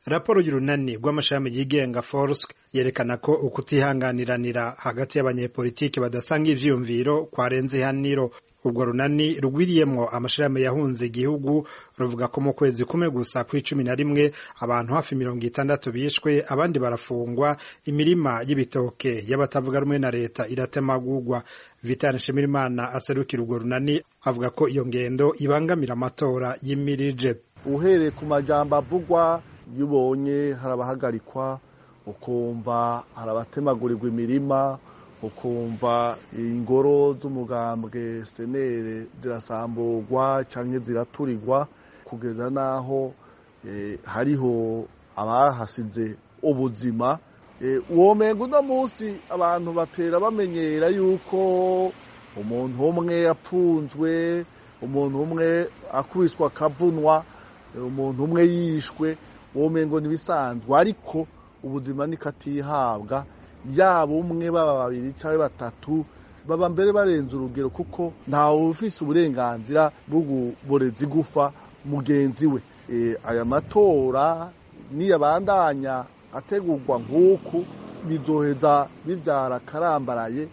raporo y'urunani rw'amashami yigenga forsk yerekana ko ukutihanganiranira hagati y'abanyepolitiki badasanga ivyiyumviro kwarenze ihaniro ubwo runani rugwiriyemwo amashirahamwe yahunze igihugu ruvuga ko mu kwezi kumwe gusa kw'icumi na rimwe abantu hafi mirongo itandatu bishwe abandi barafungwa imirima y'ibitoke y'abatavuga rumwe na leta iratemagurwa vitani nshimirimana aserukira urwo runani avuga ko iyo ngendo ibangamira amatora y'imirije uhereye ku majambo avugwa iyo ubonye hari abahagarikwa ukumva hari abatemagurirwa imirima ukumva ingoro z'umugambwe senere zirasamburwa cyangwa ziraturirwa kugeza n'aho hariho abahasize ubuzima uwo mengo uno munsi abantu batera bamenyera yuko umuntu umwe yapfunzwe umuntu umwe akubiswa akavunwa umuntu umwe yishwe uwo mengo ntibisanzwe ariko ubuzima nikatihabwa yaba umwe baba babiri cyangwa batatu baba mbere barenze urugero kuko ntawe ufise uburenganzira bwo kuboreza igufa mugenzi we aya matora niyabandanya ategurwa nk'uku bizoheza bibyara akarambaraye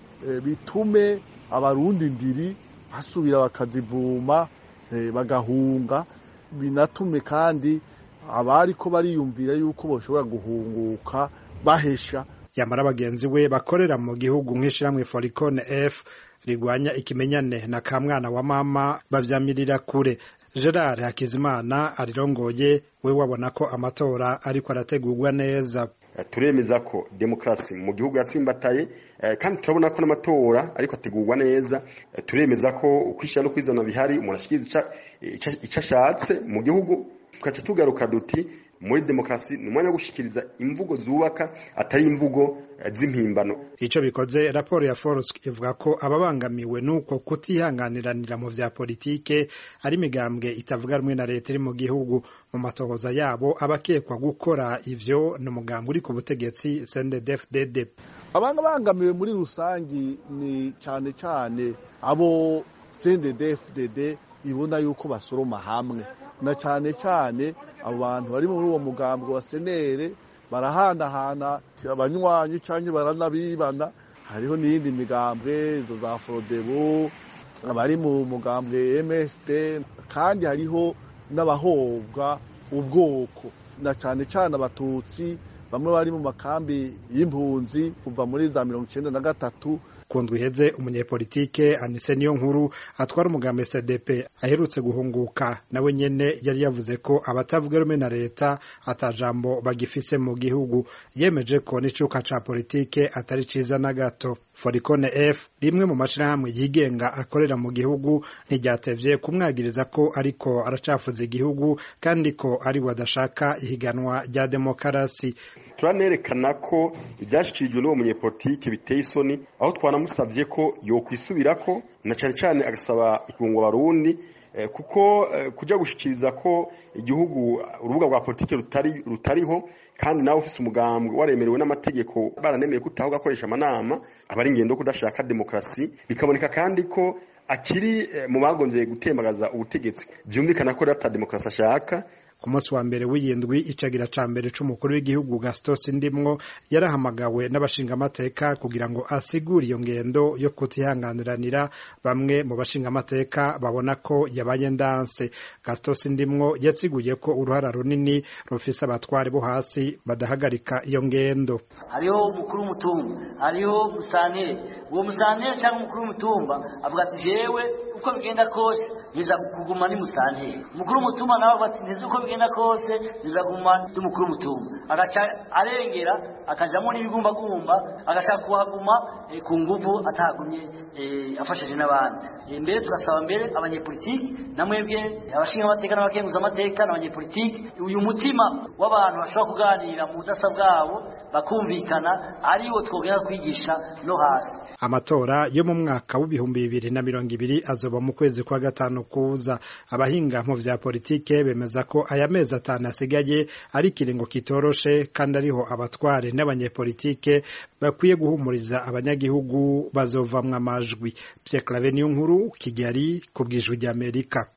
bitume abarundi ndiri basubira bakazivuma bagahunga binatume kandi abari ko bariyumvira yuko bashobora guhunguka bahesha yamara bagenzi we bakorera mu gihugu nk'ishiramwe foricone f rigwanya ikimenyane na ka mwana wa mama bavyamirira kure gerard hakizimana arirongoye we wabona ko amatora ariko arategurwa neza turemeza ko demokarasi mu gihugu yatsimbataye kandi turabona ko n'amatora ariko ategurwa neza turemeza ko ukwishyira no kwizana bihari umuntu ashikiriza icyo ashatse mu gihugu tugaca tugaruka duti muri demokarasi ni umwanya wo gushikiriza imvugo zubaka atari imvugo z'impimbano ico bikoze raporo ya Forsk ivuga ko ababangamiwe nuko kutihanganiranira mu vya politike ari imigambwe itavuga rumwe na leta iri mu gihugu mu matohoza yabo abakekwa gukora ivyo ni umugambwe uri ku butegetsi CNDD-FDD abanga bangamiwe muri rusangi ni cane cane abo CNDD-FDD ibona yuko basoroma hamwe na cyane cyane abo bantu bari muri uwo mugambwe wa senere barahanahana abanywanyi cyangwa baranabibana hariho n'iyindi migambwe izo za forodebo abari mu mugambwe msd kandi hariho n'abahobwa ubwoko na cyane cyane abatutsi bamwe bari mu makambi y'impunzi kuva muri za mirongo icyenda na gatatu kundwa iheze umunyepolitike anise niyo nkuru atwara umugambi cdp aherutse guhunguka nawe nyene yari yavuze ko abatavuga rumwe na leta atajambo bagifise mu gihugu yemeje ko n'icuka ca politike atari ciza na gato foricone f rimwe mu mashirahamwe yigenga akorera mu gihugu ntiryatevye kumwagiriza ko ariko aracafuza igihugu kandi ko ari we adashaka ihiganwa rya demokarasi turanerekana ko ibyashyikirijwe n'uwo munyepolitike biteye isoni aho twanamusabye ko yokwisubirako na cyane cyane agasaba ikirungo barundi kuko kujya gushyikiriza ko igihugu urubuga rwa politiki rutari rutariho kandi nawe ufite umugambwe waremerewe n'amategeko baranemeye ko utaho ugakoresha amanama aba ari ingendo kudashaka demokarasi bikaboneka kandi ko akiri mu bagonzeye gutembagaza ubutegetsi byumvikana ko rero ata demokarasi ashaka ku munsi wa mbere w'iyindwi icagira ca mbere c'umukuru w'igihugu Gastos Ndimwo yarahamagawe n'abashingamateka kugira ngo asigure iyo ngendo yo kutihanganiranira bamwe mu bashingamateka babona ko yabaye ndanse Gastos Ndimwo yasiguye ko uruhara runini rufise abatware bo hasi badahagarika iyo ngendo hariho umukuru w'umutumba hariho musanteri uwo musanteri cyangwa umukuru w'umutumba avuga ati jewe uko bigenda kose niza kuguma ni musanteri umukuru w'umutumba nawe avuga ati ntizi uko bigenda kose niza kuguma ndi umukuru w'umutumba agaca arengera akajamo n'ibigumbagumba agashaka kuhaguma ku nguvu atahagumye afashije n'abandi mbere tugasaba mbere abanyepolitiki na mwebwe abashinga amateka n'abakenguza amateka n'abanyepolitiki uyu mutima w'abantu bashobora kuganira mu budasa bwabo bakumvikana ariwo twogenda kwigisha no hasi amatora yo mu mwaka w'ibihumbi bibiri na mirongo ibiri azoba mu kwezi kwa gatanu kuza abahinga mu vya politike bemeza ko aya mezi atanu asigaye ari ikiringo kitoroshe kandi ariho abatware n'abanyepolitike bakwiye guhumuriza abanyagihugu bazovamwo amajwi Pierre Claver niyo nkuru Kigali ku bwijwi ry'Amerika